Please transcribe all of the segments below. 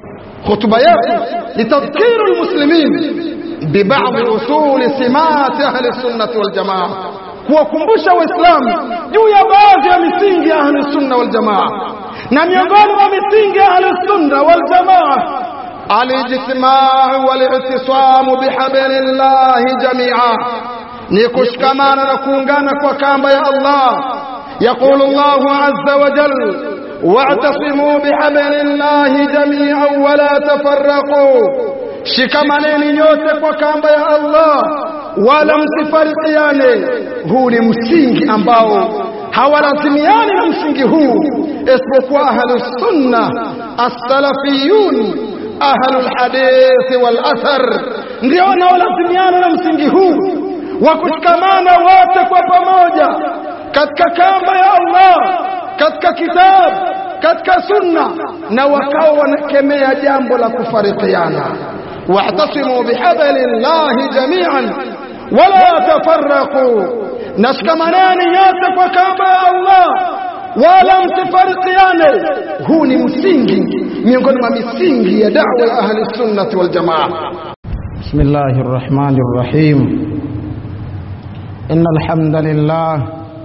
Khutba yetu ni tadhkiru almuslimin bibadhi usuli simati ahli sunnati wal jamaa, kuwakumbusha Waislamu juu ya baadhi ya misingi ya ahli sunna wal jamaa, na miongoni mwa misingi ya ahli sunna wal jamaa alijtimau walitisamu bihablillahi jamia, ni kushikamana na kuungana kwa kamba ya Allah. Yaqulu Allahu azza wa jalla wa'tasimu bihablillahi jami'an wala tafarraqu, shikamaneni nyote kwa kamba ya Allah wala msifarikiane. Huu ni msingi ambao hawalazimiani na msingi huu isipokuwa ahlus sunna as-salafiyun ahlul hadithi wal athar, ndio wanaolazimiana na msingi huu wa kushikamana wote kwa pamoja katika kamba ya Allah, katika kitabu, katika sunna, na wakawa wanakemea jambo la kufarikiana. wa'tasimu bihablillahi jami'an wala tafarraqu, nashikamaneni nyote kwa kamba ya Allah wala msifarikiane. Huu ni msingi miongoni mwa misingi ya da'wa ya ahli sunnati wal jamaa. Bismillahir Rahmanir Rahim. Innal hamdalillah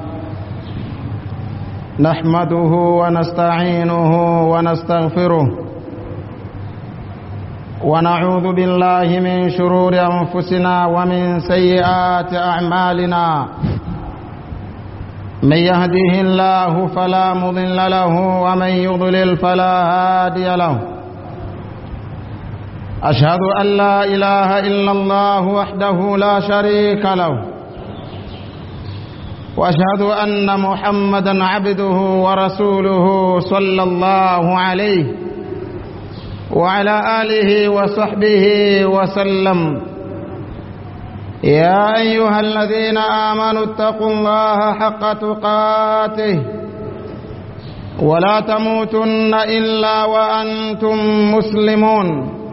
nahmaduhu wa nasta'inuhu wa nastaghfiruh wa na'udhu billahi min shururi anfusina wa min sayyiati a'malina من يهده الله فلا مضل له ومن يضلل فلا هادي له أشهد أن لا إله إلا الله وحده لا شريك له وأشهد أن محمدا عبده ورسوله صلى الله عليه وعلى آله وصحبه وسلم يا أيها الذين آمنوا اتقوا الله حق تقاته ولا تموتن إلا وأنتم مسلمون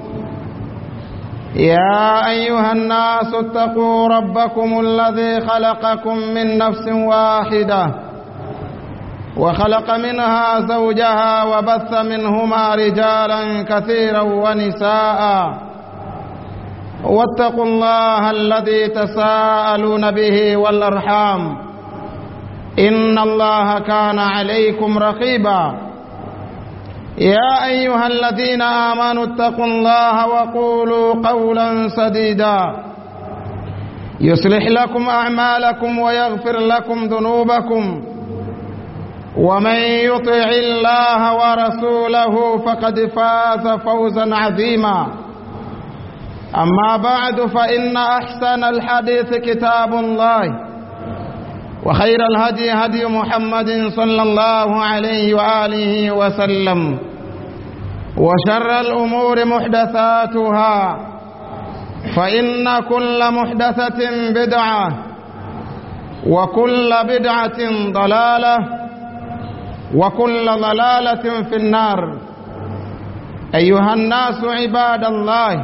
يا أيها الناس اتقوا ربكم الذي خلقكم من نفس واحدة وخلق منها زوجها وبث منهما رجالا كثيرا ونساء واتقوا الله الذي تساءلون به والارحام ان الله كان عليكم رقيبا يا ايها الذين امنوا اتقوا الله وقولوا قولا سديدا يصلح لكم اعمالكم ويغفر لكم ذنوبكم ومن يطع الله ورسوله فقد فاز فوزا عظيما أما بعد فإن أحسن الحديث كتاب الله وخير الهدي هدي محمد صلى الله عليه وآله وسلم وشر الأمور محدثاتها فإن كل محدثة بدعة وكل بدعة ضلالة وكل ضلالة في النار أيها الناس عباد الله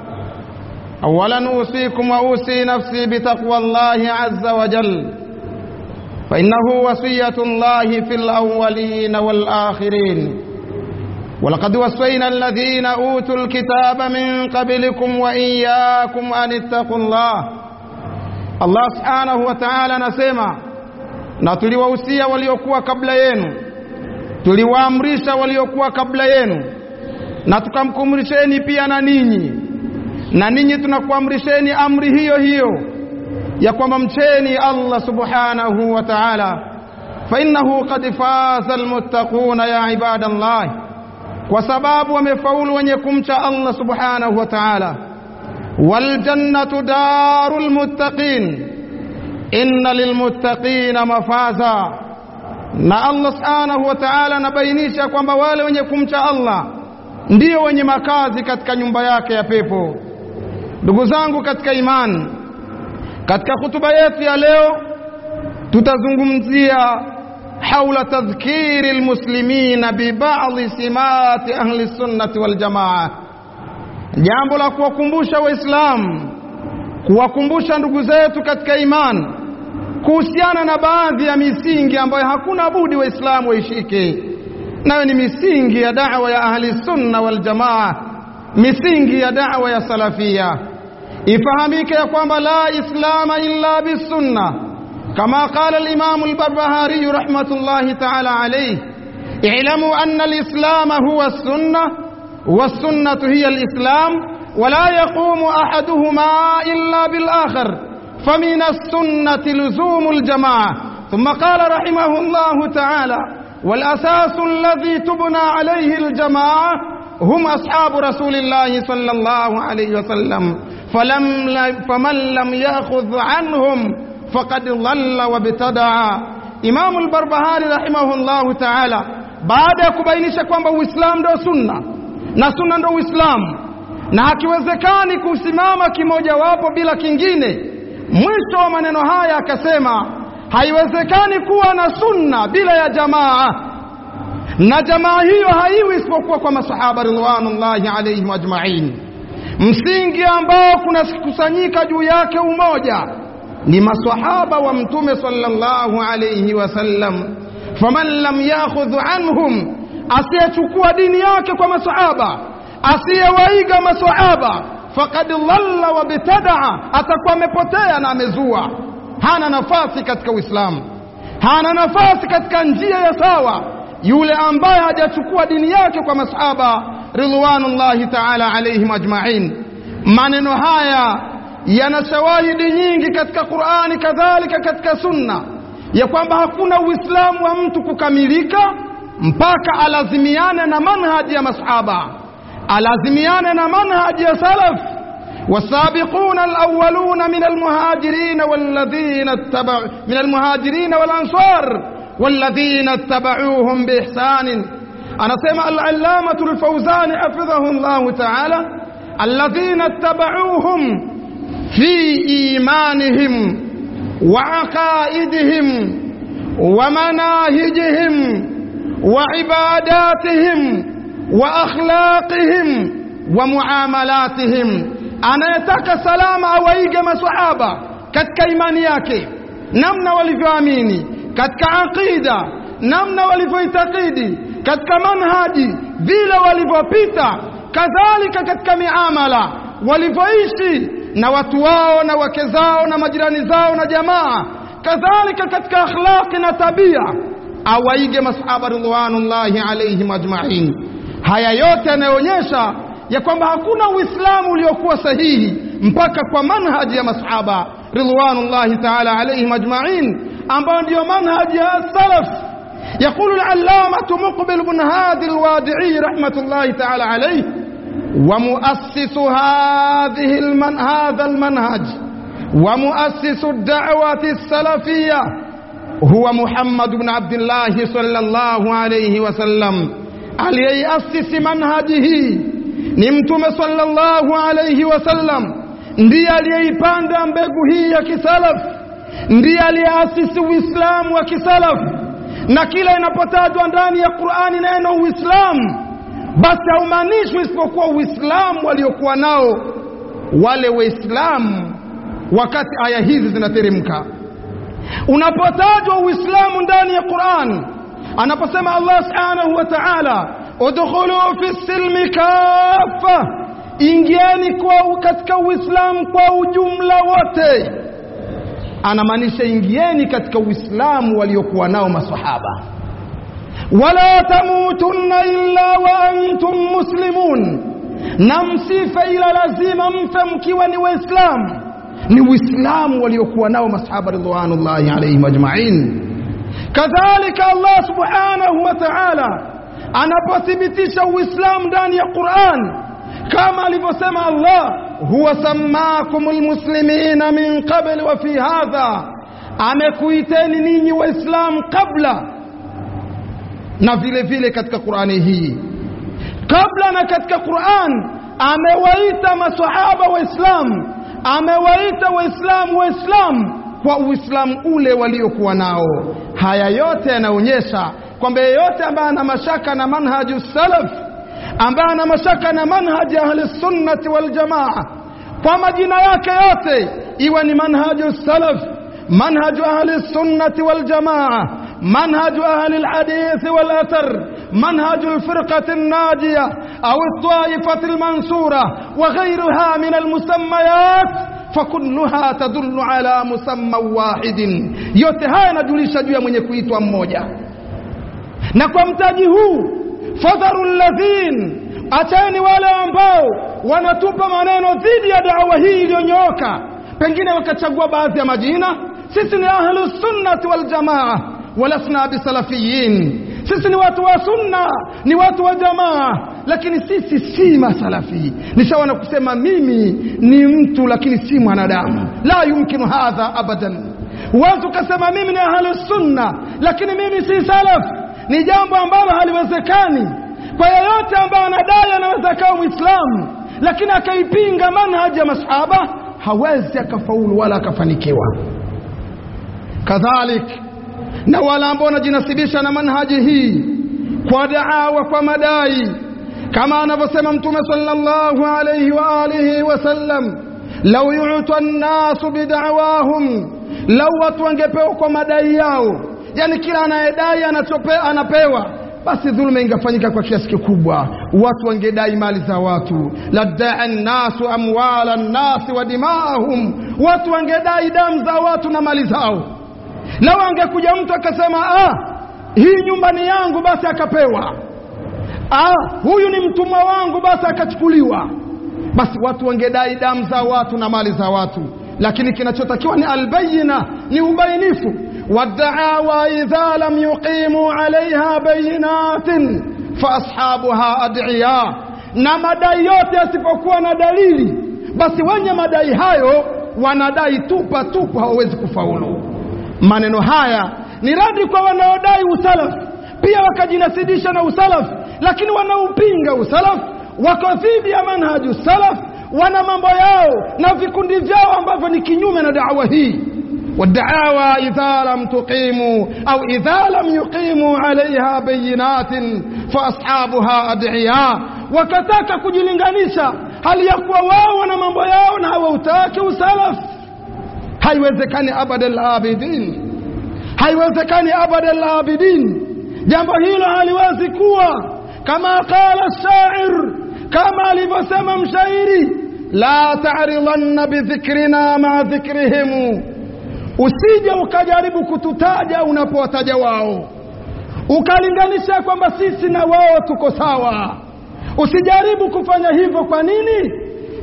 أولا أوصيكم وأوصي نفسي بتقوى الله عز وجل فإنه وصية الله في الأولين والآخرين ولقد وصينا الذين أوتوا الكتاب من قبلكم وإياكم أن اتقوا الله Allah subhanahu wa ta'ala anasema na tuliwahusia waliokuwa kabla yenu tuliwaamrisha waliokuwa kabla yenu na tukamkumrisheni pia na ninyi na ninyi tunakuamrisheni amri hiyo hiyo ya kwamba mcheni Allah subhanahu wa ta'ala fa innahu qad faza almuttaquna ya ibadallah kwa sababu wamefaulu wenye kumcha Allah subhanahu wa ta'ala wal jannatu darul muttaqin inna lilmuttaqina mafaza na Allah subhanahu wa ta'ala anabainisha kwamba wale wenye kumcha Allah ndio wenye makazi katika nyumba yake ya pepo ndugu zangu katika imani katika hutuba yetu ya leo tutazungumzia haula tadhkiri almuslimina bibadhi simati ahli sunnati wal jamaa jambo la kuwakumbusha waislamu kuwakumbusha ndugu zetu katika imani kuhusiana na baadhi ya misingi ambayo hakuna budi waislamu waishike nayo ni misingi ya da'wa ya ahli sunna wal jamaa misingi ya da'wa ya salafia ifahamike ya kwamba la islama illa bisunna kama qala al-imam al-barbahari rahmatullahi ta'ala alayhi i'lamu anna al-islam huwa as-sunnah was-sunnah hiya al-islam ولا يقوم أحدهما إلا بالآخر فمن السنة لزوم الجماعة ثم قال رحمه الله تعالى والأساس الذي تبنى عليه الجماعة هم أصحاب رسول الله صلى الله عليه وسلم فلم فمن لم يأخذ عنهم فقد ضل وابتدع إمام البربهاري رحمه الله تعالى بعد ya kubainisha kwamba Uislamu ndio sunna na sunna ndio Uislamu na hakiwezekani kusimama kimojawapo bila kingine. Mwisho wa maneno haya akasema, haiwezekani kuwa na sunna bila ya jamaa, na jamaa hiyo haiwi isipokuwa kwa masahaba ridwanullahi alaihim ajmain. Msingi ambao kunakusanyika juu yake umoja ni masahaba wa Mtume sallallahu alayhi wasallam. Faman lam yakhudh anhum, asiyechukua dini yake kwa masahaba asiyewaiga maswahaba faqad dhalla wa bitadaa, atakuwa amepotea na amezua. Hana nafasi katika Uislamu, hana nafasi katika njia ya sawa yule ambaye hajachukua dini yake kwa masahaba ridwanullahi taala alaihim ajmain. Maneno haya yana shawahidi nyingi katika Qur'ani, kadhalika katika Sunna, ya kwamba hakuna Uislamu wa mtu kukamilika mpaka alazimiane na manhaji ya masahaba alazimiane na manhaji ya salaf والسابقون الأولون من المهاجرين والذين اتبعوا من المهاجرين والأنصار والذين اتبعوهم بإحسان أنا سمع العلامة الفوزان حفظه الله تعالى الذين اتبعوهم في إيمانهم وعقائدهم ومناهجهم وعباداتهم واخلاقهم وmuamalatihim anayetaka salama awaige maswahaba katika imani yake namna walivyoamini katika aqida namna walivyoitakidi katika manhaji vile walivyopita kadhalika katika miamala walivyoishi na watu wao na wake zao na majirani zao na jamaa kadhalika katika akhlaqi na tabia awaige masahaba ridwanullahi alaihim ajmain haya yote yanayoonyesha ya kwamba hakuna uislamu uliokuwa sahihi mpaka kwa manhaji ya masahaba ridwanullahi taala alaihim ajmain ambayo ndiyo manhaji ya salaf يقول العلامة مقبل بن هادي الوادعي رحمة الله تعالى عليه ومؤسس هذه المن هذا المنهج ومؤسس الدعوة السلفية هو محمد بن عبد الله صلى الله عليه وسلم aliyeiasisi manhaji hii ni mtume sallallahu alayhi wasallam ndiye aliyeipanda mbegu hii ya kisalaf ndiye aliyeasisi uislamu wa kisalaf na kila inapotajwa ndani ya qurani neno uislamu basi haumaanishwi isipokuwa uislamu waliokuwa nao wale waislamu wakati aya hizi zinateremka unapotajwa uislamu ndani ya qurani anaposema Allah subhanahu wa ta'ala udkhulu fi silmi kafa ingieni kwa katika uislamu kwa ujumla wote anamaanisha ingieni katika uislamu waliokuwa nao masahaba wala tamutunna illa wa antum muslimun na msife ila lazima mfe mkiwa ni waislamu ni uislamu waliokuwa nao masahaba ridwanullahi alaihim ajma'in kadhalika Allah subhanahu wa ta'ala anapothibitisha uislamu ndani ya Qur'an kama alivyosema Allah huwa sammakumul muslimina min qabl wa fi hadha amekuiteni ninyi waislamu kabla na vile vile katika Qur'ani hii kabla na katika Qur'an amewaita maswahaba waislamu amewaita waislamu waislamu kwa uislamu ule waliokuwa nao haya yote yanaonyesha kwamba yeyote ambaye ana mashaka na manhaju salaf ambaye ana mashaka na manhaji ahli sunnati wal jamaa kwa majina yake yote iwe ni manhaju salaf manhaju ahli sunnati wal jamaa manhaju ahli alhadith wal athar منهج الفرقة الناجية أو الطائفة المنصورة وغيرها من المسميات fakulluha tadullu ala musamma wahidin, yote haya yanajulisha juu ya mwenye kuitwa mmoja. Na kwa mtaji huu fadharu alladhin, acheni wale ambao wanatupa maneno dhidi ya dawa hii iliyonyooka, pengine wakachagua baadhi ya majina. Sisi ni ahlu sunnati wal jamaa, walasna bisalafiyin. Sisi ni watu wa sunna, ni watu wa jamaa, lakini sisi si masalafi. Nishawana kusema mimi ni mtu lakini si mwanadamu, la yumkinu hadha abadan. Huwezi ukasema mimi ni ahlu sunna lakini mimi si salaf, ni jambo ambalo haliwezekani kwa yeyote ambaye anadai anaweza akawa Mwislamu lakini akaipinga manhaji ya masahaba, hawezi akafaulu wala akafanikiwa. Kadhalik na wale ambao wanajinasibisha na manhaji hii kwa daawa, kwa madai kama anavyosema Mtume sallallahu alayhi wa alihi wasallam, lau yuta nnasu bidawahum, lau watu wangepewa kwa madai yao, yani kila anayedai anachope, anapewa basi dhuluma ingefanyika kwa kiasi kikubwa, watu wangedai mali za watu. Ladaa nnasu amwala nnasi wa dimaahum, watu wangedai damu za watu na mali zao. Lau angekuja mtu akasema, ah, hii nyumba ni yangu, basi akapewa ah, huyu ni mtumwa wangu, basi akachukuliwa, basi watu wangedai damu za watu na mali za watu. Lakini kinachotakiwa ni albayina, ni ubainifu. Waddaawa idha lam yuqimu alaiha bayinatin fa ashabuha adiya, na madai yote yasipokuwa na dalili, basi wenye madai hayo wanadai tupa tupa, hawawezi kufaulu. Maneno haya ni radi kwa wanaodai usalafu, pia wakajinasidisha na usalafu lakini wanaupinga usalaf, wako dhidi ya manhaju salaf, wana mambo yao na vikundi vyao ambavyo ni kinyume na dawa hii. Wadaawa idha lam tuqimu au idha lam yuqimu alaiha bayinatin fa ashabuha adiya, wakataka kujilinganisha hali ya kuwa wao wana mambo yao na hawautaki usalaf. Haiwezekani abadal abidin, haiwezekani abadal abidin. Jambo hilo haliwezi kuwa kama qala shair, kama alivyosema mshairi, la ta'ridanna bidhikrina maa dhikrihim, usije ukajaribu kututaja unapowataja wao, ukalinganisha kwamba sisi na wao tuko sawa. Usijaribu kufanya hivyo. Kwa nini?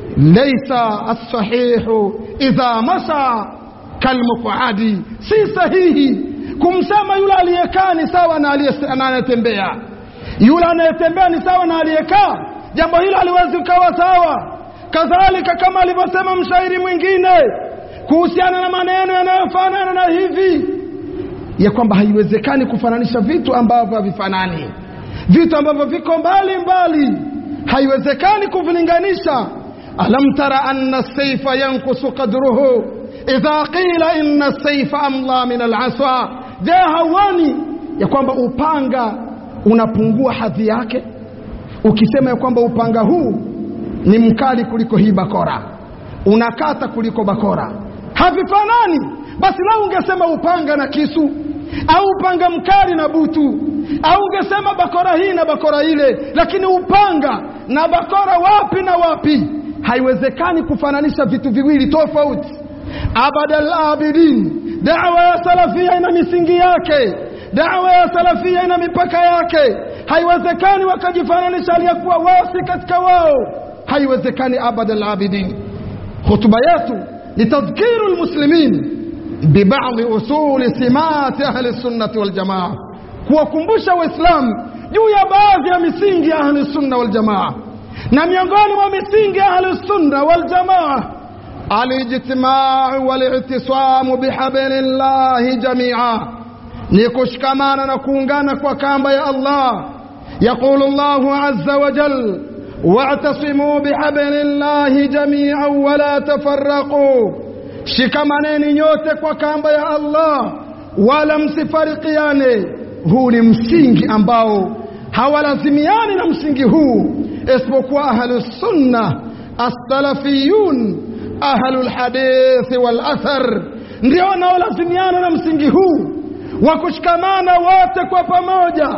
Laisa as-sahihu idha masha kalmuqadi, si sahihi kumsema yule aliyekaa ni sawa na anayetembea yule anayetembea ni sawa na aliyekaa. Jambo hilo haliwezi ukawa sawa. Kadhalika kama alivyosema mshairi mwingine kuhusiana na maneno yanayofanana na hivi, ya kwamba haiwezekani kufananisha vitu ambavyo havifanani, vitu ambavyo viko mbali mbali, haiwezekani kuvilinganisha. alam tara anna saifa yankusu qadruhu idha qila inna saifa amla min alasa, je, hauoni ya kwamba upanga unapungua hadhi yake ukisema ya kwamba upanga huu ni mkali kuliko hii bakora, unakata kuliko bakora, havifanani. Basi lau ungesema upanga na kisu au upanga mkali na butu, au ungesema bakora hii na bakora ile, lakini upanga na bakora wapi na wapi? Haiwezekani kufananisha vitu viwili tofauti. Abadal abidin, dawa ya salafia ina misingi yake dawa ya salafia ina mipaka yake. Haiwezekani wakajifananisha aliyekuwa wasi katika wao, haiwezekani abada alabidin. Hutuba yetu ni tadhkiru lmuslimin bibadhi usuli simati ahli sunnati waljamaa, kuwakumbusha Waislamu juu ya baadhi ya misingi ya ahli sunna waljamaa, na miongoni mwa misingi ya ahli sunna waljamaa alijtimau walitisamu bihablillahi jamia ni kushikamana na kuungana kwa kamba ya Allah. Yaqulu Allahu azza wa jal, wa'tasimu bihablillahi jami'an wala tafarraqu, shikamaneni nyote kwa kamba ya Allah wala msifarikiane. Huu ni msingi ambao hawalazimiani na msingi huu isipokuwa ahlus sunna as-salafiyun ahlul hadithi wal athar, ndio wanaolazimiana na msingi huu wa kushikamana wote kwa pamoja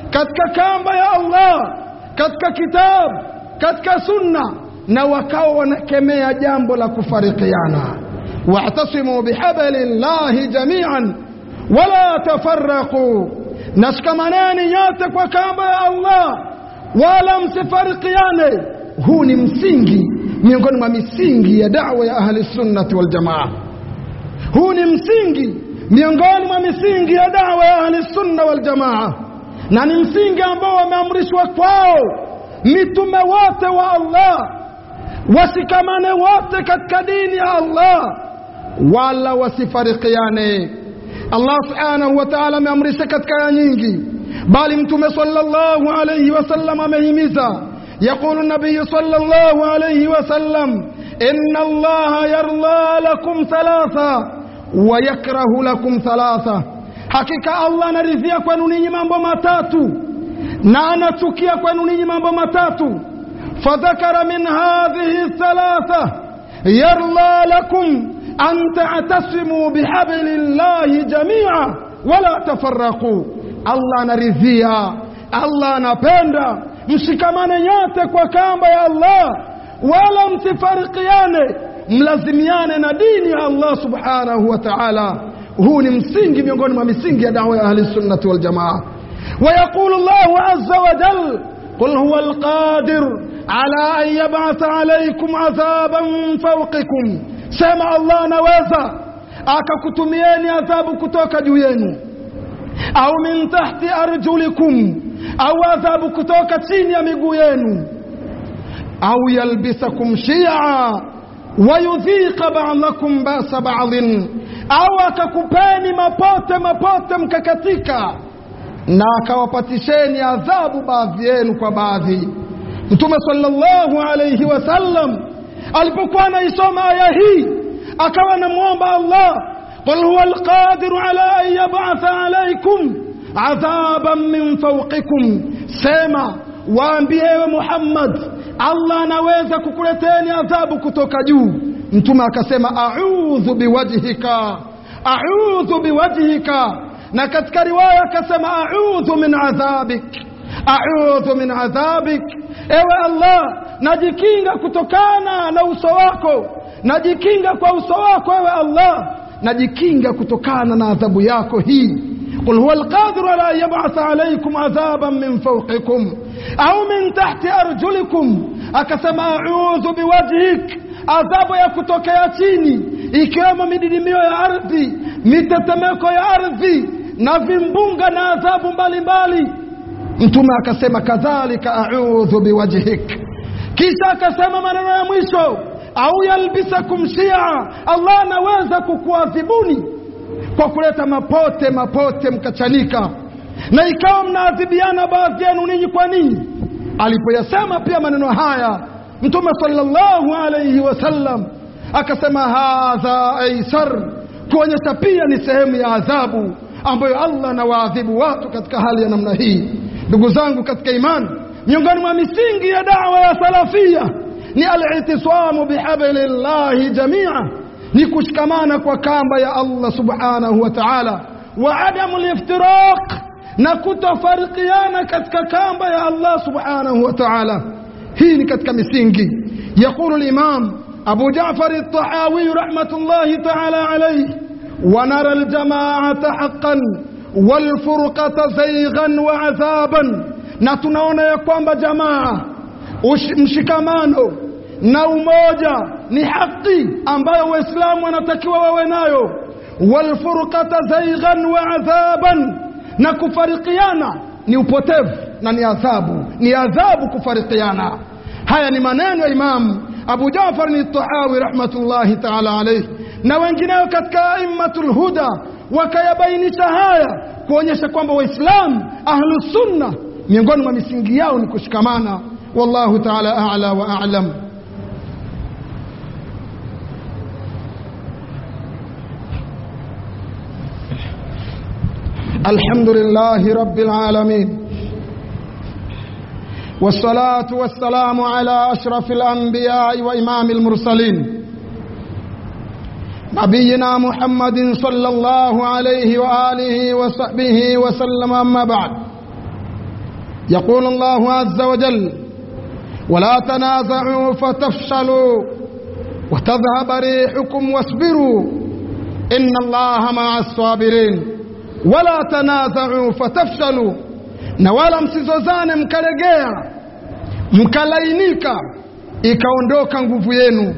katika kamba ya Allah katika kitabu katika sunna na wakawa wanakemea jambo la kufarikiana wa'tasimu bihabli llahi jami'an wala tafarraqu nashikamaneni nyote kwa kamba ya Allah wala msifarikiane huu ni msingi miongoni mwa misingi ya da'wa ya ahli sunnati wal jamaa huu ni msingi miongoni mwa misingi ya da'wa ya ahli sunna wal jamaa na ni msingi ambao wameamrishwa kwao mitume wote wa Allah wasikamane wote katika dini ya Allah wala wasifarikiane Allah subhanahu wa ta'ala ameamrisha katika aya nyingi bali mtume sallallahu alayhi wasallam amehimiza يقول النبي صلى الله عليه وسلم إن الله يرضى لكم ثلاثة ويكره لكم ثلاثة حقيقة الله نرثيا kwenu ninyi mambo matatu na anachukia kwenu ninyi mambo matatu فذكر من هذه الثلاثة يرضى لكم أن تعتصموا بحبل الله جميعا ولا تفرقوا الله نرثيا الله نپenda mshikamane nyote kwa kamba ya Allah wala msifarikiane mlazimiane na dini ya Allah subhanahu wa ta'ala huu ni msingi miongoni mwa misingi ya dawa ya ahli sunnati wal jamaa ويقول الله عز وجل قل هو القادر على أن يبعث عليكم عذابا فوقكم سمع الله نوازا akakutumieni adhabu kutoka juu yenu au min tahti arjulikum au adhabu kutoka chini ya miguu yenu au yalbisakum shia wayudhiqa ba'dakum basa ba'dhin au akakupeni mapote mapote mkakatika na akawapatisheni adhabu baadhi yenu kwa baadhi mtume sallallahu alayhi wasallam alipokuwa anaisoma aya hii akawa anamwomba Allah qul huwa alqadiru ala an yab'atha alaykum adhaban min fawqikum sema waambie ewe Muhammad Allah anaweza kukuleteni adhabu kutoka juu mtume akasema a'udhu biwajhika a'udhu biwajhika na katika riwaya akasema a'udhu min adhabik a'udhu min adhabik ewe Allah najikinga kutokana na uso wako najikinga kwa uso wako ewe Allah najikinga kutokana na adhabu yako hii قل هو القادر على أن يبعث عليكم عذابا من فوقكم أو من تحت أرجلكم أكسم أعوذ بوجهك adhabu ya kutokea chini ikiwemo mididimio ya ardhi mitetemeko ya ardhi na vimbunga na adhabu mbalimbali mtume akasema kadhalika a'udhu biwajhik kisha akasema maneno ya mwisho au yalbisakum shia Allah anaweza kukuadhibuni kwa kuleta mapote mapote mkachanika na ikawa mnaadhibiana baadhi yenu ninyi kwa ninyi alipoyasema pia maneno haya mtume sallallahu alayhi wasallam akasema hadha aisar kuonyesha pia ni sehemu ya adhabu ambayo Allah anawaadhibu watu katika hali ya namna hii ndugu zangu katika imani miongoni mwa misingi ya dawa ya salafia ni al-i'tisamu bihablillahi jamia ni kushikamana kwa kamba ya Allah subhanahu wa ta'ala wa adamu liftiraq na kutofarikiana katika kamba ya Allah subhanahu wa ta'ala hii ni katika misingi يقول الإمام أبو جعفر الطحاوي رحمة الله تعالى عليه ونرى الجماعة حقا والفرقة زيغا وعذابا نتنون يقوم بجماعة mshikamano na umoja ni haki ambayo waislamu wanatakiwa wawe nayo walfurqata zaighan wa adhaban na kufarikiana ni upotevu na ni adhabu ni adhabu kufarikiana haya ni maneno ya imam abu jafar ni tahawi rahmatullahi taala alayhi na wengineo katika aimmatul huda wakayabainisha haya kuonyesha kwamba waislamu ahlusunna miongoni mwa misingi yao ni kushikamana wallahu taala a'la wa a'lam الحمد لله رب العالمين والصلاة والسلام على أشرف الأنبياء وإمام المرسلين نبينا محمد صلى الله عليه وآله وصحبه وسلم أما بعد يقول الله عز وجل ولا تنازعوا فتفشلوا وتذهب ريحكم واصبروا إن الله مع الصابرين ولا تنازعوا فتفشلوا na wala msizozane mkalegea mkalainika ikaondoka nguvu yenu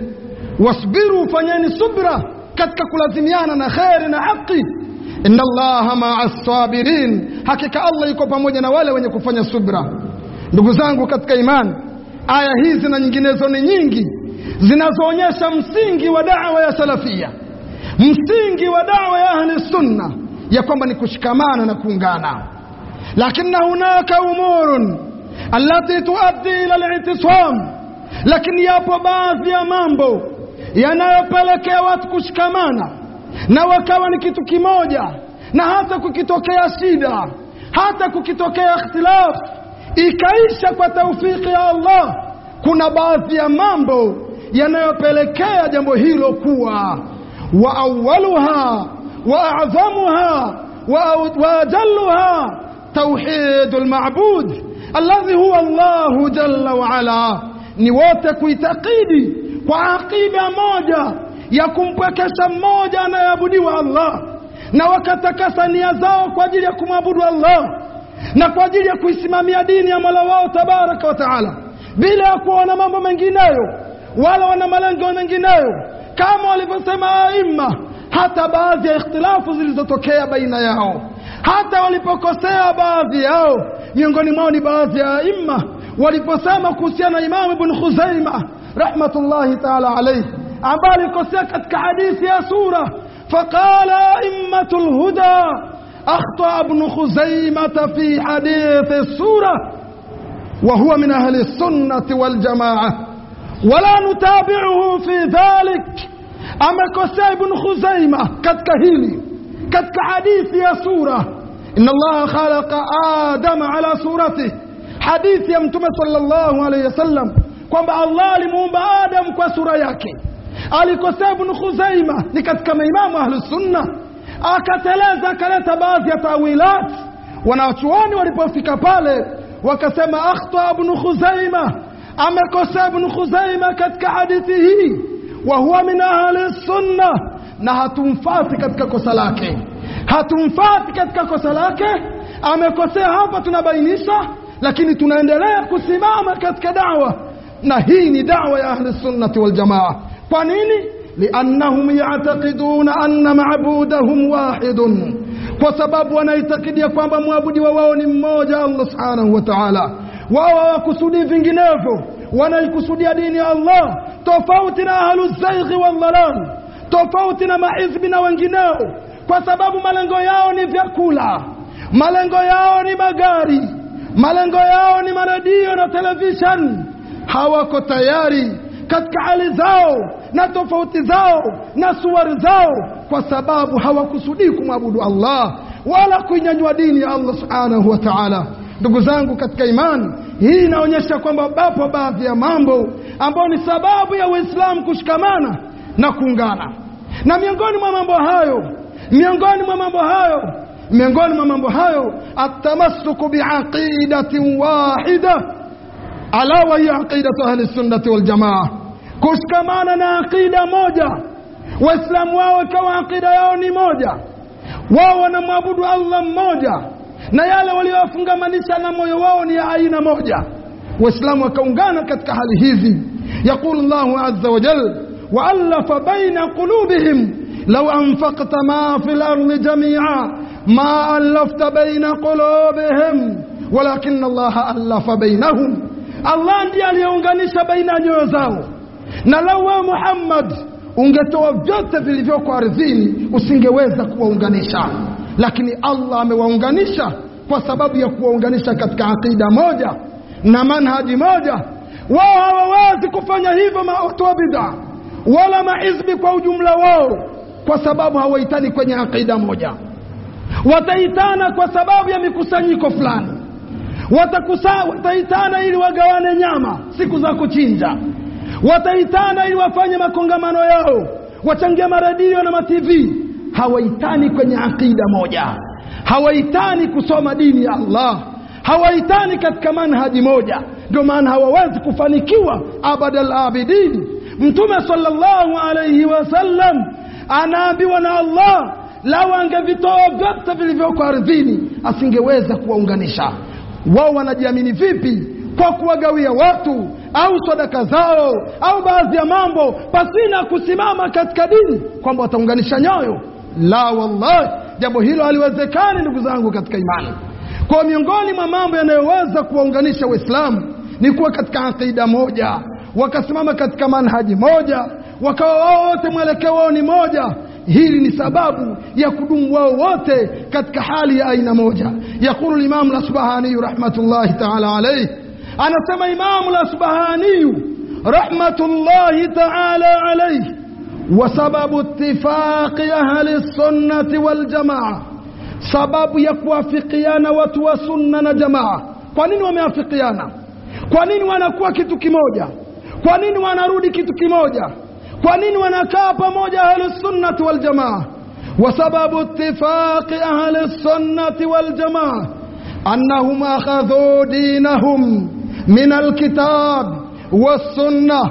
wasbiru fanyeni subra katika kulazimiana na kheri na haki inna allaha maa sabirin hakika allah yuko pamoja na wale wenye kufanya subra ndugu zangu katika imani aya hizi na nyinginezo ni nyingi zinazoonyesha msingi wa dawa ya salafia msingi wa dawa ya ahli sunna ya kwamba ni kushikamana na kuungana lakini hunaka umurun allati tuaddi ila litisam lakini yapo baadhi ya mambo yanayopelekea watu kushikamana na wakawa ni kitu kimoja na hata kukitokea shida hata kukitokea ikhtilaf ikaisha kwa taufiki ya Allah kuna baadhi ya mambo yanayopelekea jambo hilo kuwa wa awaluha wa a'zamuha wa ajalluha توحيد المعبود الذي هو الله جل وعلا ni wote kuitakidi kwa aqida moja ya kumpwekesha mmoja anayeabudiwa Allah na wakatakasa nia zao kwa ajili ya kumwabudu Allah na kwa ajili ya kuisimamia dini ya Mola wao tabaraka wa taala bila ya kuwa na mambo mengineyo wala wana malengo mengineyo kama walivyosema aima hata baadhi ya ikhtilafu zilizotokea baina yao hata walipokosea baadhi yao miongoni mwao ni baadhi ya aima waliposema kuhusiana na Imamu Ibn Khuzaima rahmatullahi taala alayhi ambaye alikosea katika hadithi ya sura faqala aimmatul huda akhta ibn Khuzaimah fi hadithi sura وهو من أهل السنة والجماعة ولا نتابعه في ذلك أما كسي بن خزيمة كتكهيلي katika hadithi ya sura inna allaha khalaqa adama ala surati hadithi ya mtume sallallahu alayhi wasallam kwamba allah alimuumba adam kwa sura yake alikosea ibn khuzaima ni katika maimamu ahlus sunna akateleza akaleta baadhi ya tawilat wanachuoni walipofika pale wakasema akhta ibn khuzaima amekosea ibn khuzaima katika hadithi hii wa huwa min ahli sunna na hatumfati katika kosa lake hatumfati katika kosa lake amekosea hapa tunabainisha lakini tunaendelea kusimama katika dawa na hii ni dawa ya ahli sunnati wal jamaa kwa nini liannahum ya'taqiduna anna ma'budahum wahidun kwa sababu wanaitakidi kwamba mwabudiwa wao ni mmoja Allah subhanahu wa ta'ala wao hawakusudii vinginevyo wanaikusudia dini ya Allah tofauti na ahlu zaighi wal dhalal tofauti na mahizbi na wengineo kwa sababu malengo yao ni vyakula malengo yao ni magari malengo yao ni maredio na television hawako tayari katika hali zao na tofauti zao na suwari zao kwa sababu hawakusudii kumwabudu Allah wala kuinyanyua dini ya Allah subhanahu wa ta'ala ndugu zangu katika imani hii inaonyesha kwamba bapo baadhi ya mambo ambayo ni sababu ya Uislamu kushikamana na kuungana na miongoni mwa mambo hayo miongoni mwa mambo hayo miongoni mwa mambo hayo atamassuku biaqidatin wahida ala wa hiya aqidatu ahli sunnati wal jamaa kushikamana na aqida moja waislamu wao ikawa aqida yao ni moja wao wanamwabudu allah mmoja na yale waliowafungamanisha na moyo wao ni ya aina moja waislamu wakaungana katika hali hizi yaqulu llahu azza wa jal وألف بين قلوبهم لو أنفقت ما في الأرض جميعا ما ألفت بين قلوبهم ولكن الله ألف بينهم الله ndiye aliyeunganisha baina ya nyoyo zao na lau wewe Muhammad ungetoa vyote vilivyoko ardhini usingeweza kuwaunganisha lakini Allah amewaunganisha kwa sababu ya kuwaunganisha katika aqida moja na manhaji moja wao hawawezi kufanya hivyo watu wa bid'a wala mahizbi kwa ujumla wao kwa sababu hawaitani kwenye aqida moja wataitana kwa sababu ya mikusanyiko fulani watakusa wataitana ili wagawane nyama siku za kuchinja wataitana ili wafanye makongamano yao wachangia maredio na matv hawaitani kwenye aqida moja hawaitani kusoma dini ya Allah hawaitani katika manhaji moja ndio maana hawawezi kufanikiwa abadal abidin mtume sallallahu alayhi wasallam anaambiwa na Allah lau angevitoa vyote vilivyoko ardhini asingeweza kuwaunganisha wao wanajiamini vipi kwa kuwagawia watu au sadaka zao au baadhi ya mambo pasina kusimama katika dini kwamba wataunganisha nyoyo la wallahi jambo hilo haliwezekani ndugu zangu katika imani kwa miongoni mwa mambo yanayoweza kuwaunganisha waislamu ni kuwa katika aqida moja wakasimama katika manhaji moja wakawa wao wote mwelekeo wao ni moja hili ni sababu ya kudumu wao wote katika hali ya aina moja yaqulu limamu lasbahaniyu rahmatullahi taala alaihi anasema imamu lasbahaniyu rahmatullahi taala alaihi وسبب اتفاق أهل السنة والجماعة sababu ya kuafikiana watu wa sunna na jamaa kwa nini wameafikiana kwa nini wanakuwa kitu kimoja kwa nini wanarudi kitu kimoja kwa nini wanakaa pamoja ahlusunnati waljamaa وسبب اتفاق أهل السنة والجماعة أنهم أخذوا دينهم من الكتاب والسنة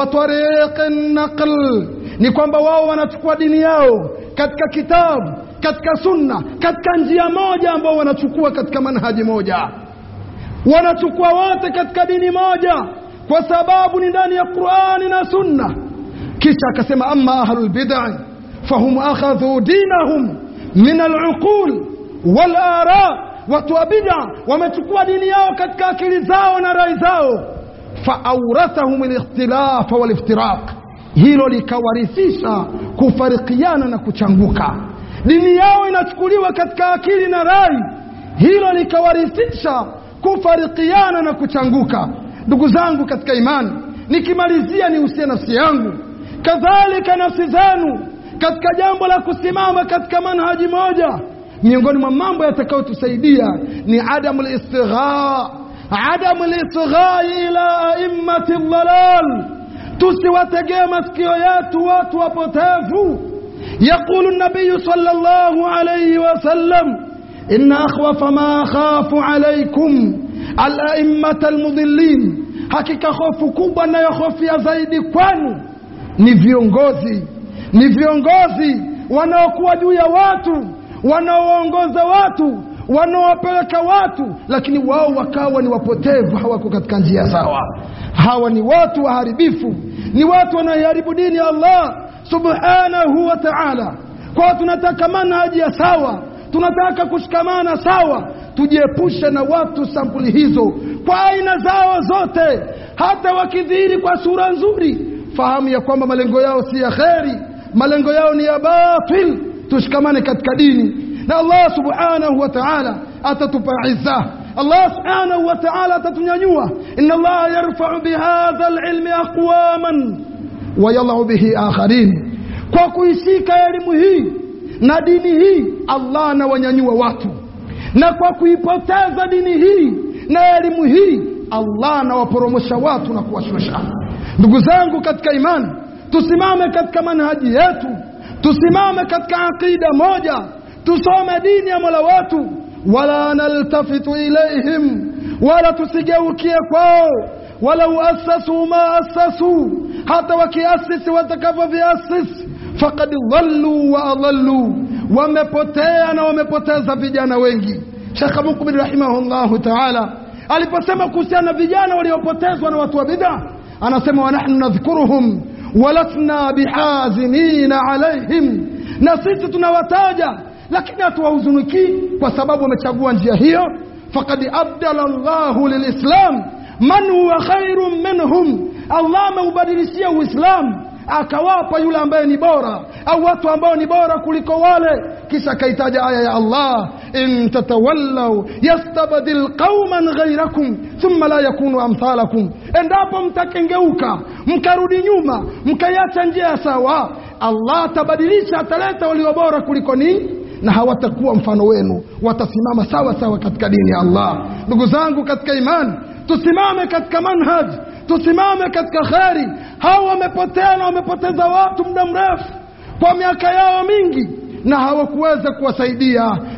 وطريق النقل ni kwamba wao wanachukua dini yao katika kitabu katika sunna katika njia moja ambao wanachukua katika manhaji moja wanachukua wote katika dini moja kwa sababu ni ndani ya Qur'ani na sunna kisha akasema amma ahlul bid'ah fahum akhadhu dinahum min al-uqul wal ara watu wa bid'a wamechukua dini yao katika akili zao na rai zao fa awrathahum al-ikhtilaf wal iftiraq hilo likawarithisha kufarikiana na kuchanguka dini yao inachukuliwa katika akili na rai hilo likawarithisha kufarikiana na kuchanguka ndugu zangu katika imani nikimalizia nihusie nafsi yangu kadhalika nafsi zenu katika jambo la kusimama katika manhaji moja miongoni mwa mambo yatakayotusaidia ni adamu listigha adamu listigha ila aimmati dhalal tusiwategee masikio yetu watu wapotevu yaqulu nabiyu sallallahu alayhi wasallam inna akhwafa ma akhafu alaykum alaimmata almudhillin hakika hofu kubwa nayohofia zaidi kwenu ni viongozi ni viongozi wanaokuwa juu ya watu wanaoongoza watu wanaowapeleka watu lakini wao wakawa ni wapotevu hawako katika njia sawa hawa ni watu waharibifu ni watu wanaoharibu dini ya Allah subhanahu wa ta'ala kwa tunataka manhaji ya sawa tunataka kushikamana sawa tujiepushe na watu sampuli hizo kwa aina zao zote hata wakidhihiri kwa sura nzuri fahamu ya kwamba malengo yao si ya kheri malengo yao ni ya batil tushikamane katika dini na Allah subhanahu wa ta'ala atatupa izza Allah subhanahu wa ta'ala atatunyanyua inna Allah yarfa'u bihadha alilmi aqwaman wa yadh'u bihi akharin kwa kuishika elimu hii na dini hii Allah anawanyanyua watu na kwa kuipoteza dini hii na elimu hii Allah anawaporomosha watu na kuwashusha ndugu zangu katika imani tusimame katika manhaji yetu tusimame katika aqida moja tusome dini ya Mola wetu wala naltafitu ilaihim wala tusigeukie kwao walau asasu ma asasu hata wakiasisi watakavyoviasisi faqad dhallu wa adallu wamepotea na wamepoteza vijana wengi Sheikh Mukbil rahimahullahu ta'ala aliposema kuhusiana na vijana waliopotezwa na watu wa bid'a anasema wa nahnu nadhkuruhum walasna bihazinina alaihim na sisi tunawataja lakini hatuwahuzuniki kwa sababu wamechagua njia hiyo faqad abdala Allahu lilislam man huwa khairun minhum Allah ameubadilishia Uislamu akawapa yule ambaye ni bora au watu ambao ni bora kuliko wale kisha akaitaja aya ya Allah in tatawallaw yastabdil qauman ghayrakum thumma la yakunu amthalakum endapo mtakengeuka mkarudi nyuma mkaiacha njia sawa Allah atabadilisha ataleta walio bora kuliko ninyi na hawatakuwa mfano wenu watasimama sawa sawa katika dini ya Allah ndugu zangu katika imani tusimame katika manhaj tusimame katika kheri hawa wamepotea na wamepoteza watu muda mrefu kwa miaka yao mingi na hawakuweza kuwasaidia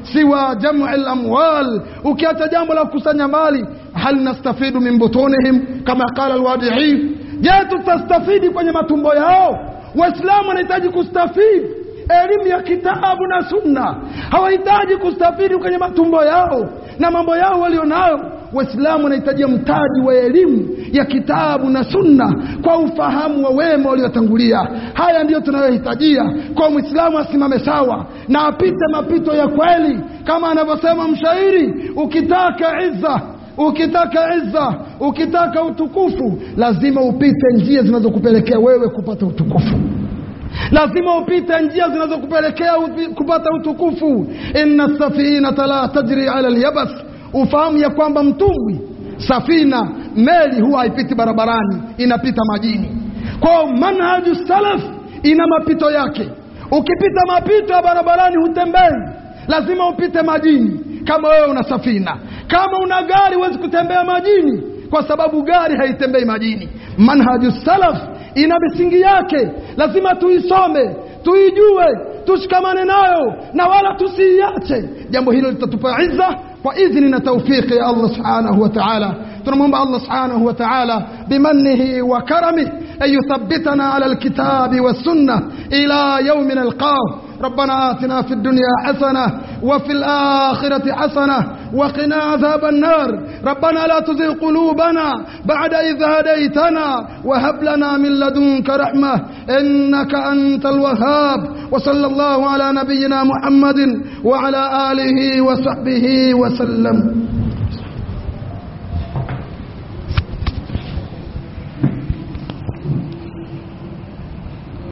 siwa jam'i al-amwal ukiacha jambo la kukusanya mali hal nastafidu min butunihim kama qala al-wadi'i je tutastafidi kwenye matumbo yao waislamu wanahitaji kustafidi elimu ya kitabu na sunna hawahitaji kustafidi kwenye matumbo yao na mambo yao walionayo waislamu wanahitaji mtaji wa elimu ya kitabu na sunna kwa ufahamu wa wema waliotangulia haya ndiyo tunayohitajia kwa mwislamu asimame sawa na apite mapito ya kweli kama anavyosema mshairi ukitaka izza ukitaka izza ukitaka utukufu lazima upite njia zinazokupelekea wewe kupata utukufu lazima upite njia zinazokupelekea kupata utukufu inna safinata la tajri ala alyabas ufahamu ya kwamba mtumbwi safina meli huwa haipiti barabarani inapita majini kwao manhaju salaf ina mapito yake ukipita mapito ya barabarani hutembei lazima upite majini kama wewe una safina kama una gari huwezi kutembea majini kwa sababu gari haitembei majini manhaju salaf ina misingi yake lazima tuisome tuijue tushikamane nayo na wala tusiiache jambo hilo litatupa izza kwa idhni na taufiki ya Allah subhanahu wa ta'ala tunamwomba Allah subhanahu wa ta'ala bimannihi wa karamih an yuthabbitana ala alkitabi wassunnah ila yawmin alqah ربنا آتنا في الدنيا حسنة وفي الآخرة حسنة وقنا عذاب النار ربنا لا تزغ قلوبنا بعد إذ هديتنا وهب لنا من لدنك رحمة إنك أنت الوهاب وصلى الله على نبينا محمد وعلى آله وصحبه وسلم